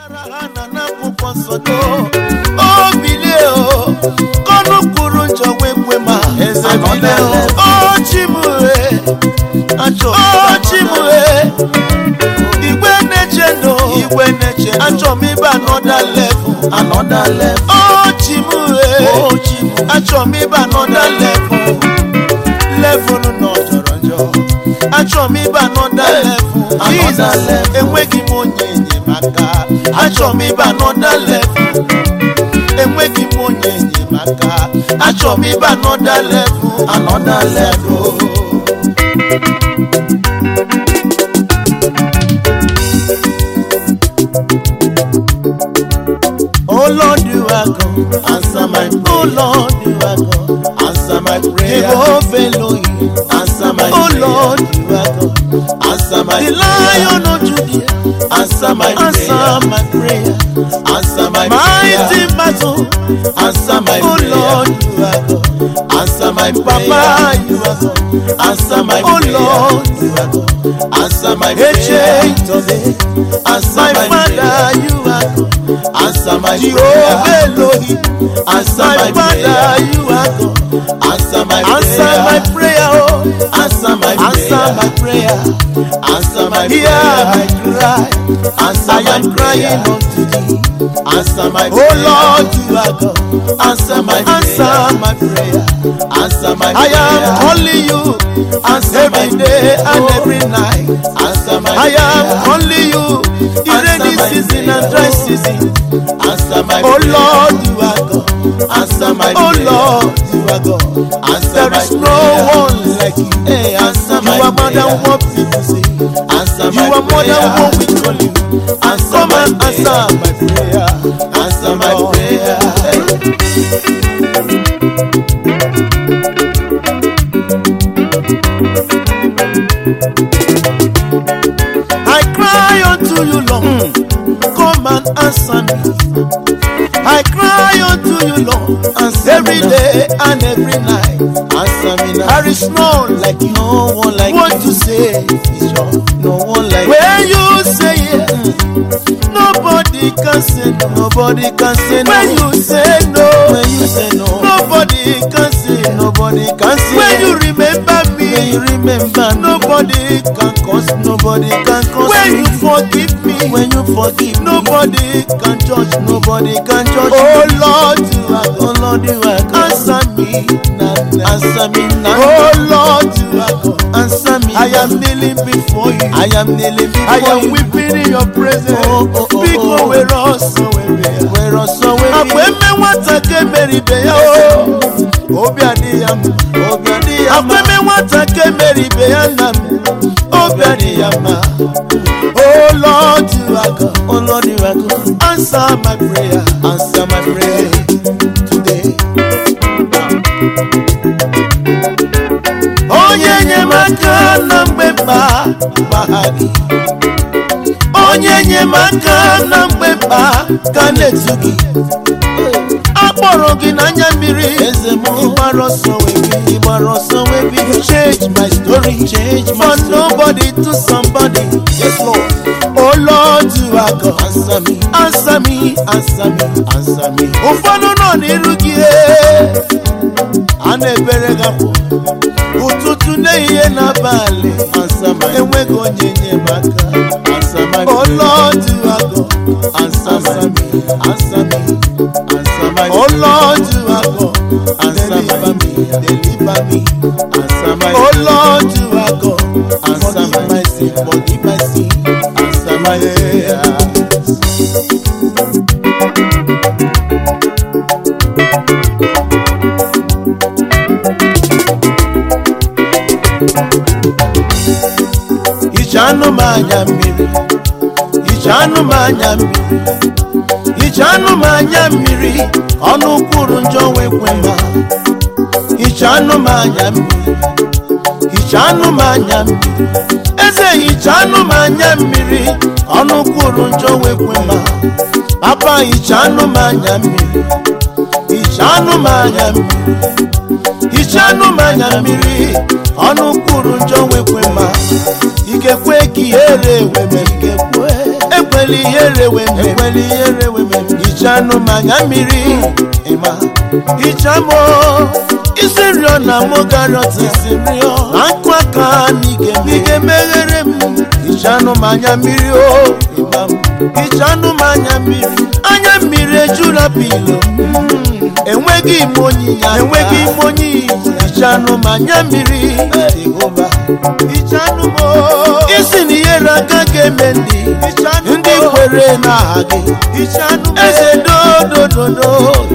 ha na n'akwụkwọ nsọ do o bilie o kọnụ kwuru njọ wee kwe ma eze bilie o o chimue achọ o chimue igwe na-eche ndụ igwe na-eche achọ m ịba anọda level anọda level o chimue o chimu achọ m ịba anọda level level nọ jọrọ njọ achọ m ịba anọda level Jesus enweghị m onye enyemaka achọ m ịba anọda level enweghị m onye enyemaka achọ m ịba anọda level anọda level Oh Lord, you are God. Answer my prayer. Oh Lord, you are God. Answer my prayer. Jehovah Elohim. Answer my oh prayer. Oh Lord, you are God. Answer my the Lion of Judah. Answer my Answer prayer. my prayer. Answer my mighty prayer. battle. Answer my oh prayer. Lord, you are God. Answer my prayer. Papa, you are God. Answer my oh prayer. Lord, you are God. Answer my prayer. Answer my, my Father, you are God. Answer my Jehovah prayer. Elohim. Answer my, my Father, prayer. you are God. Answer my answer prayer. my prayer. Oh. Answer my answer prayer. my prayer. Answer my Hear prayer. my cry. Answer I am prayer. crying unto thee. Answer my oh prayer. Lord, you are God. Answer my answer prayer. my prayer. Answer my I prayer. am calling you. Answer every day and every night. Answer my I prayer. am calling you. In rainy season and dry season. Answer my oh prayer. Lord, you are God. Answer my oh prayer. Lord, you are God. Answer there is no prayer. one like you. Hey, answer you my are more than what people say. Answer you are more than what we call you. Answer Come my and prayer. answer my prayer. Answer my oh. prayer. Hey. I cry unto you, Lord. Come and answer me. I cry unto you, Lord, answer every day and every night. Answer me now. There is no one like you. No one like what you say is wrong. No one like when you say yes, nobody can say no. Nobody can say no. When you say no, when you say no, nobody can say. Nobody can say. When you remember me, when you remember, nobody can cause. Nobody can cause. When you forgive me, when you forgive, nobody can judge. Nobody can judge. Oh Lord, you are God. Oh Lord, you are God. Answer me now. Answer me now. Oh Lord, you are God. Answer me. I am kneeling before you. I am kneeling before I am weeping in your presence. Oh, oh, oh, Big oh, were us were us Akweme nwata ke meri be ya o. Obi adị ya mma. Obi adị ya mma. Akweme nwata ke meri be ya nna m. Obi adị ya mma. Oh Lord, you are God. Oh Lord, you are God. Answer my prayer. Answer my prayer today. Onye enyemaka na mgbe mkpa gbagha gị. Onye enyemaka na mgbe mkpa ka na-etu gị. akpọrọ gị n'anya mmiri eze m ịgbara ọsọ wee bi ịgbara ọsọ wee bi change my story change my for nobody to somebody yes lord oh lord you are god answer me answer me answer me answer me ụfọdụ nọ n'iru gị a na-ebere gị akwụ ụtụtụ n'ehihie n'abalị enweghị onye enyemaka oh lord you are god answer me answer me answer my oh lord you are god answer deliver me deliver me answer my oh lord you are god answer my, my sin forgive my sin answer my prayers. ije anụ m anya mmiri ije anụ m anya mmiri ije anụ m anya mmiri ọnụ kwuru njọ wee kwe ma ije anụ m anya mmiri ije anụ m anya mmiri eze ije anụ m anya mmiri ọnụ kwuru njọ wee kwe ma papa ije anụ m anya mmiri ije anụ m anya mmiri ije anụ m anya mmiri ọnụ kwuru njọ wee kwe ma ikekwe ka ihere ewe ma ikekwe ekwela ekwela ihere wee mee ekwela ihere wee mee hichanụ m anya mmiri ịma hichamụ isi nrịọ na mụ garọt isi nrịọ akụ aka n'ike ị ga-emeghere m hichanụ m anya mmiri o ịma m hichanụ m anya mmiri anya mmiri ejula pilo enweghị ime onyinye enweghị ime onyinye hichanụ m anya mmiri jehova hichanụ m o. isi na ihere aka ga-eme ndị ndị kwere n'aha gị eze dodododo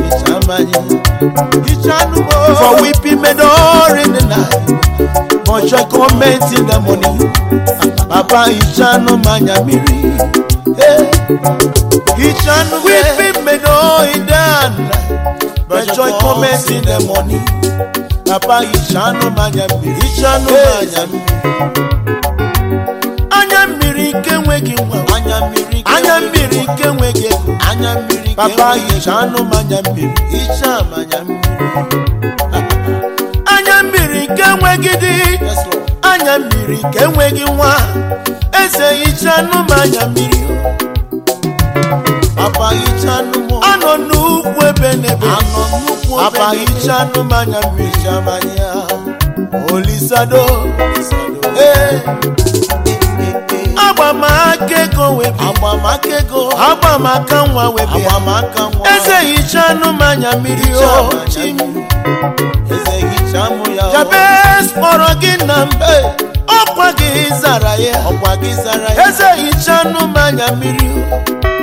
for weeping may not in the night but joy comment in the morning papa hichanụ m anya mmiri Hey. hichanụ weeping may not in the night but joy comment in the morning papa hichanụ m anya mmiri hichanụ m anya mmiri anya mmiri nke nweghị nwa anya mmiri anya mmiri nke nweghị ego anya mmiri papa hicha anụ m anya mmiri hicha m anya mmiri anya mmiri nke nweghị di anya mmiri nke nweghị nwa eze hicha anụ m anya mmiri papa hicha anụ m anọ n'ukwu ebe n'ebe anọ n'ukwu papa hicha anụ m anya mmiri hicha m anya olisado ee agbamaka ego wee bịa agbamaka ego agbamaka nwa wee bịa agbamaka nwa eze hicha anụ m anya mmiri o chi m eze hicha mụ ya o jabez kpọrọ gị na mbe ọkwa gị zara ya ọkwa gị zara ya eze hicha anụ m anya mmiri o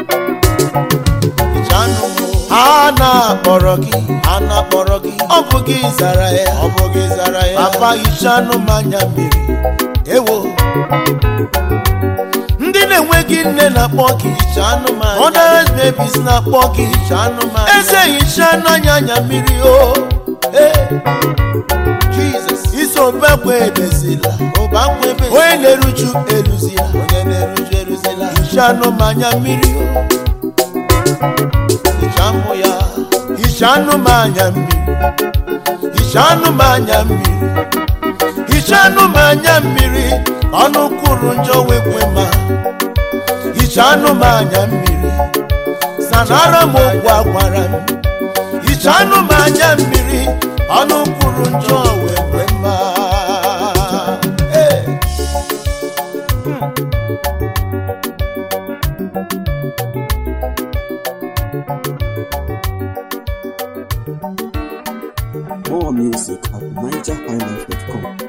hicha anụ m o. a na-akpọrọ gị a na-akpọrọ gị ọ bụ gị zara ya ọ bụ gị zara ya papa hicha anụ m anya mmiri ewo ndị na-enweghị nne na-akpọ gị others babies na-akpọ gị eze hicha n'anya anya mmiri o Jesus iso bekwe ebezila onye na-eruju eruzila onye na-eruju eruzila hicha anya mmiri o hichamụ ya hichanụ m anya mmiri hichanụ m anya mmiri hichanụ m anya mmiri ọnụ kwuru njọ wekwe ma hichanụ m anya mmiri sanara m okwu agwara m hichanụ m anya mmiri ọnụ kwuru njọ wekwe ma Hey. More music at NigerHighlife.com.